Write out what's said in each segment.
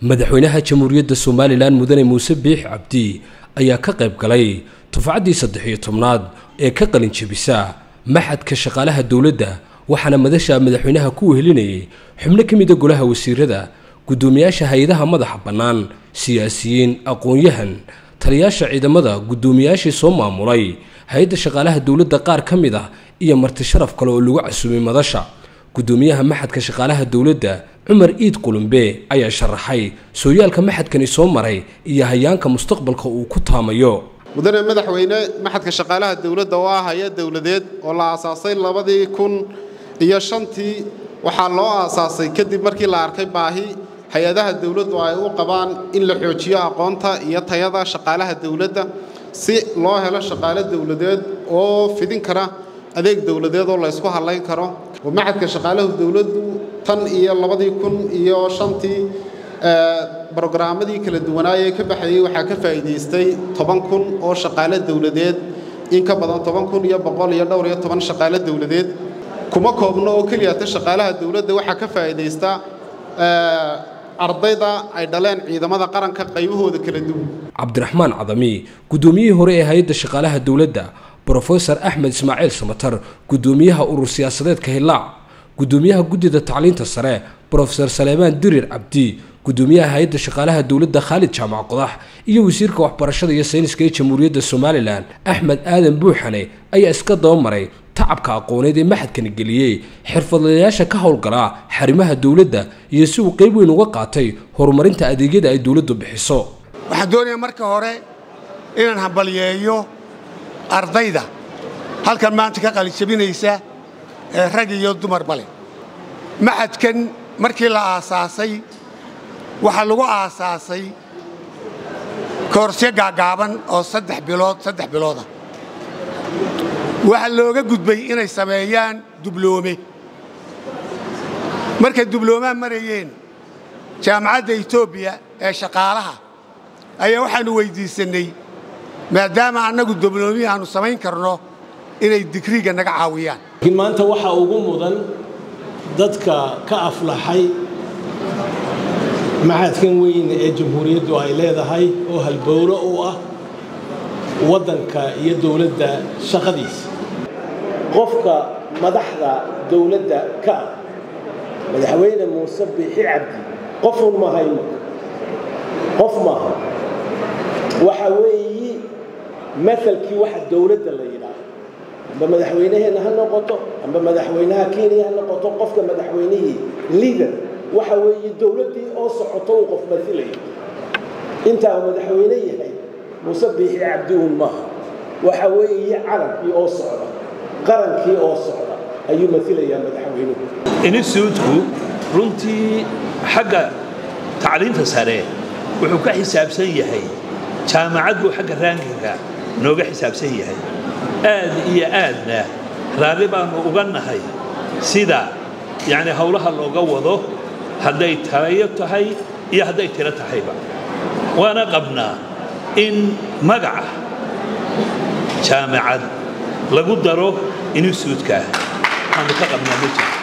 madaxweynaha jamhuuriyadda somalilan mudane muuse biix cabdi ayaa ka qayb galay tufcaddii saddex iyo tobnaad ee ka qalin jebisa maxadka shaqaalaha dowladda waxaana madasha madaxweynaha ku wehelinayay xubno ka mida golaha wasiirada guddoomiyaasha hay-adaha madaxa bannaan siyaasiyiin aqoon-yahan taliyaasha ciidamada guddoomiyaashii soo maamulay hay-adda shaqaalaha dowladda qaar ka mid ah iyo marti sharaf kale oo lagu casuumay madasha guddoomiyaha maxadka shaqaalaha dowladda cumar iid qulumbe ayaa sharaxay sooyaalka maxadkani soo maray iyo hayaanka mustaqbalka uu ku taamayo mudane madaxweyne maxadka shaqaalaha dowladda oo ah hay-ad dowladeed oo la aasaasay labadii kun iyo shantii waxaa loo aasaasay kadib markii la arkay baahi hay-adaha dowladdu ay u qabaan in la xoojiyo aqoonta iyo tayada shaqaalaha dowladda si loo helo shaqaale dowladeed oo fidin kara adeeg dowladeed oo la ysku hadlayn karo maxadka shaqaalahu dowladdu tan iyo labadii kun iyo shantii brogaraammadii kala duwanaayee ka baxayey waxaa ka faa'iidaystay toban kun oo shaqaale dowladeed in ka badan toban kun iyo boqol iyo dhowr iyo toban shaqaale dowladeed kuma koobno oo keliyata shaqaalaha dowladda waxaa ka faa'iidaysta ardayda ay dhaleen ciidamada qaranka qaybahooda kala duwan cabdiraxmaan cadami guddoomiyihii hore ee hay-adda shaqaalaha dowladda brofesor axmed ismaaciil samatar guddoomiyaha urur siyaasadeedka hillaac guddoomiyaha guddida tacliinta sare brofesor saleemaan dirir cabdi guddoomiyaha hay-adda shaqaalaha dowladda khaalid jaamac qodax iyo wasiirka waxbarashada iyo sayniska ee jamhuuriyadda somalilan axmed aadan buuxane ayaa iska dabamaray tacabka aqooneed ee maxadkani geliyey xirfadlayaasha ka howlgala xarimaha dowladda iyo si uu qayb weyn uga qaatay horumarinta adeegyada ay dowladdu bixiso waxaan doonayaa marka hore inaan hambalyeeyo ardayda halkan maanta ka qalijabinaysa ee rag iyo dumarba leh maxadkan markii la aasaasay waxaa lagu aasaasay koorsyo gaagaaban oo saddex bilood saddex biloodah waxaa looga gudbay inay sameeyaan dubloome markay dubloomaa marayeen jaamacadda etoobiya ee shaqaalaha ayaa waxaannu weyddiisannay maadaama annagu dubloomihii aannu samayn karno inay digriiga naga caawiyaan laakiin maanta waxaa ugu mudan dadka ka aflaxay maxadkan weyn ee jamhuuriyaddu ay leedahay oo halbowlo u ah waddanka iyo dowladda shaqadiisa qofka madaxda dowladda ka ah madaxweyne muuse biixi cabdi qofun mahayno qof maaha waxa weeyi maalkii waxa dowladda la yidhaaho amba madaxweynaheenna ha noqoto amba madaxweynaha kenya ha noqoto qofka madaxweynihii liader waxa weeye dowladdii oo socoto uu qof mailayo intaa madaxweyne yahay muuse biixi cabdiun maaha waxa weeye calankii oo socda qarankii oo socda ayuu mailayaa madaxweynuhu instituutku runtii xagga tacliinta sare wuxuu ka xisaabsan yahay jaamacad buu xagga raankiga nooga xisaabsan yahay aad iyo aadna raalli baannu uga nahay sida yacni howlaha looga wado hadday tayo tahay iyo hadday tiro tahayba waana qabnaa in magaca jaamacad lagu daro instituutkaah waanu ka qabnaa ma jiro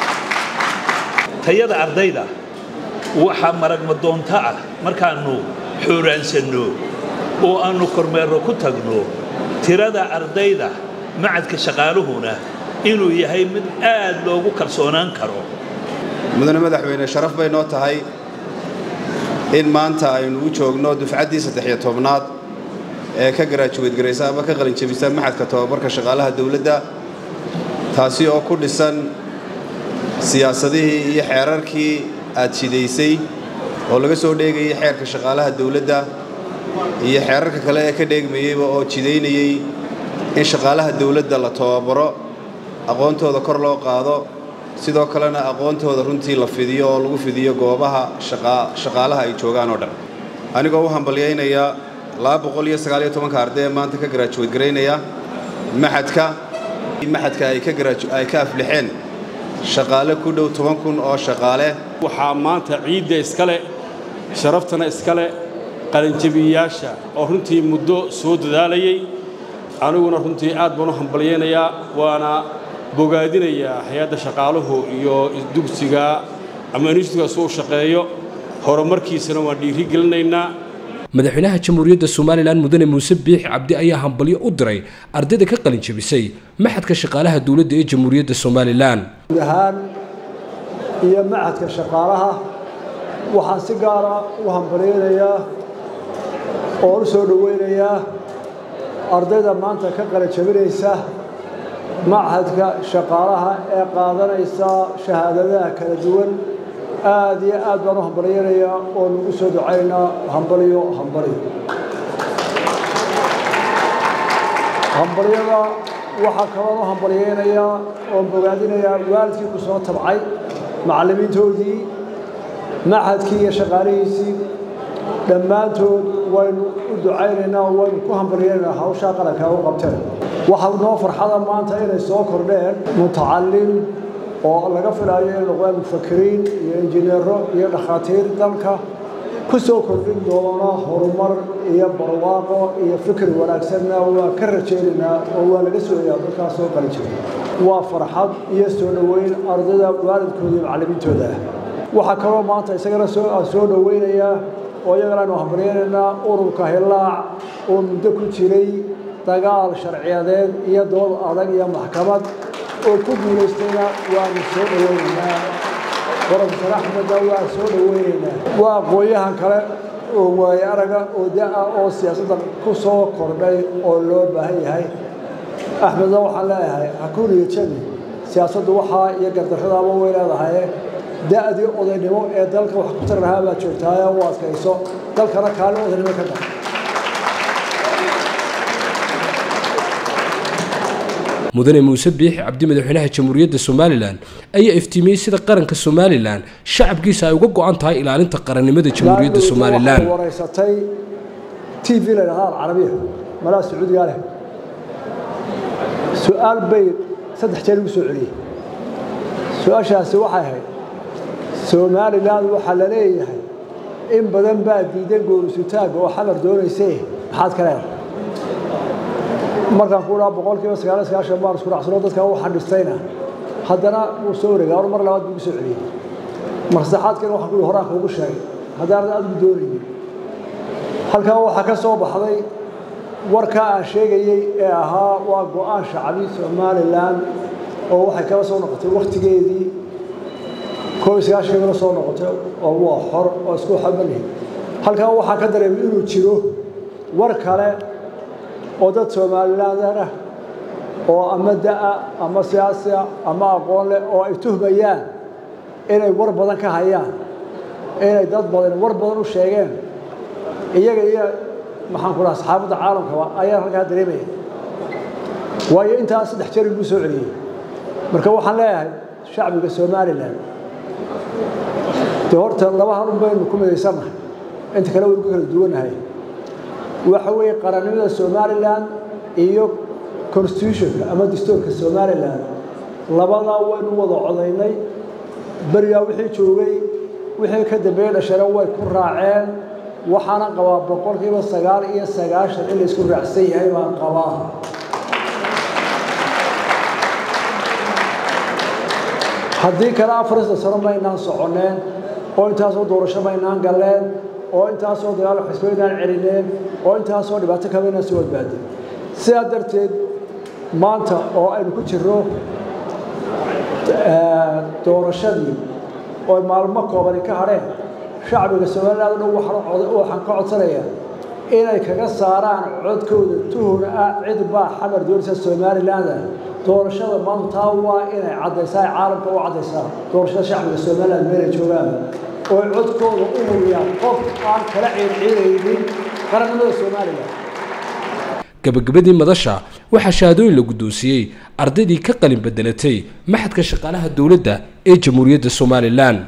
tayada ardayda waxaa maragmadoonto ah markaannu xooraansanno oo aannu kormeerro ku tagno tirada ardayda macadka shaqaaluhuna inuu yahay mid aad loogu kalsoonaan karo mudane madaxweyne sharaf bay noo tahay in maanta aynu u joogno dufcaddii saddex-iyo tobnaad ee ka garaajuweyd garaysa ama ka qalinjebisa maxadka tobabarka shaqaalaha dowladda taasi oo ku dhisan siyaasadihii iyo xeerarkii aad jidaysay oo laga soo dheegayay xeerka shaqaalaha dowladda iyo xeerarka kale ee ka dheegmayeyba oo jidaynayey in shaqaalaha dowladda la tababaro aqoontooda kor loo qaado sidoo kalena aqoontooda runtii la fidiyo oo lagu fidiyo goobaha shaqaalaha ay joogaan oo dhan anigoo u hambalyaynaya ka arday ee maanta ka garaajuweyd garaynaya maxadka maxadka ay ka aflixeen shaqaale ku dhow toban kun oo shaqaale waxaa maanta ciidda iskale sharaftana iskale qalinjabiyayaasha oo runtii muddo soo dadaalayay aniguna runtii aad baan u hambalyaynayaa waana bogaadinayaa hay-adda shaqaaluhu iyo dugsiga ama institutkaas uu shaqeeyo horumarkiisana waan dhiiri gelinaynaa madaxweynaha jamhuuriyadda somalilan mudane muuse biix cabdi ayaa hambalyo u diray ardayda ka qalin jebisay maxadka shaqaalaha dowladda ee jamhuuriyadda somalilan guud ahaan iyo maxadka shaqaalaha waxaan si gaara u hambalyaynayaa oo u soo dhoweynayaa ardayda maanta ka qalin jebinaysa machadka shaqaalaha ee qaadanaysa shahaadadaha kala duwan aad iyo aad baan u hambalyaynayaa oo nagu soo ducaynaa hambalyo hambalyo hambalyada waxaa kaloon u hambalyaynayaa oo bogaadinayaa waalidkii ku soo tabcay macallimiintoodii machadkii iyo shaqaalihiisii dhammaantood waynu u ducaynaynaa waynu ku hambalyaynaynaa hawshaa qarankaa u qabteen waxaa noo farxada maanta inay soo kordheen mutacallim oo laga filaayo inay noqdaan mufakiriin iyo injineero iyo dhakhaatiir dalka ku soo kordhin doona horumar iyo barwaaqo iyo fikir wanaagsanna waa ka rajaynaynaa oo waa laga sooyaa dadkaas soo qali jira waa farxad iyo soo dhoweyn ardayda waalidkooda iyo macallimiintooda ah waxaa kaloo maanta isagana soo dhoweynayaa oo iyagana aynu hambaryaynaynaa ururka hillaac oo muddo ku jiray dagaal sharciyadeed iyo dood adag iyo maxkamad oo ku guulaystayna waanu soo dhoweynaynaa profesor axmedna waa soo dhoweynaynaa waa aqoon-yahan kale oo waaye araga oo da-a oo siyaasadda ku soo kordhay oo loo baahan yahay axmedna waxaan leeyahay hakuuniyo jabi siyaasaddu waxaa iyo gardarradaaba way leedahay da-dii odaynimo ee dalka wax ku tari lahaa baad joogtaaye u adkayso dalkana kaalin odaynimo ka dhaq mudane muuse biixi cabdi madaxweynaha jamhuuriyadda somalilan ayaa iftiimiyey sida qaranka somalilan shacabkiisa ay uga go-an tahay ilaalinta qarannimada jamhuuriyadda somalilan wareysatay t v la yidhahda alcarabiya malaha sacuudigaa leh su-aal bay saddex jeer igu soo celiyey su-aashaasi waxay ahayd somalilan waxaa la leeyahay in badan baa diidan goorisutaagga oo xamar doonaysay maxaad ka leedahay markaan ku dhaha boqol kiiba sagaal sagaashan baan isku raacsano dadka u xadhistayna haddana wuu soo wareegay or mar labaad buu igu soo celiyey mar saddexaadkana waxaan ku horaan kuugu sheegay haddaanad adigu doonaynin halkan waxaa ka soo baxday warkaa aan sheegayey ee ahaa waa go-aan shacbi somalilan oo waxay kala soo noqotay wakhtigeedii koob iyo sagaashankana soo noqotay oo waa xor oo isku xabalihi halkan waxaa ka dareemay inuu jiro war kale oo dad somalilander ah oo ama da-a ama siyaasiya ama aqoon leh oo ay tuhmayaan inay war badan ka hayaan inay dad badan war badan u sheegeen iyaga iyo maxaan ku dhaha saxaabadda caalamkaba ayaan halkaa dareemaya waayo intaas saddex jeer iguu soo celiyey marka waxaan leeyahay shacbiga somalilan dee horta laba halun baynu ku midaysannahay inta kale waynu ka kala duwanahay waxa weeye qarannimada somalilan iyo constitutionka ama dastuurka somalilan labadaa waynu wada codaynay berigaa wixii joogay wixii ka dambeeyey dhashana way ku raaceen waxaana qabaa boqolkiiba sagaal iyo sagaashan in la isku raacsan yahay baan qabaa haddii kale afarista sano maynaan soconneen oo intaasoo doorasho maynaan galleen oo intaasoo dagaal xisbaynaan celineen oo intaasoo dhibaato kabaynaan soo badbaadin sidaa darteed maanta oo aynu ku jirro doorashadii oo maalmo koobani ka hadheen shacbiga somaliland o dhan waxaan ka codsanayaa inay kaga saaraan codkooda tuhuna ah cid baa xamar doonaysa somaliland ah doorashada maanta taa waa inay caddaysaa caalamka u caddaysaa doorashada shacbiga somaliland meelay joogaan oo codkooda u huriyaan qof aan kala ciirciiraynin qarannimada somalilan gabagabadii madasha waxaa shahaadooyin la guddoonsiiyey ardaydii ka qalin bedelatay maxadka shaqaalaha dowladda ee jamhuuriyadda somalilan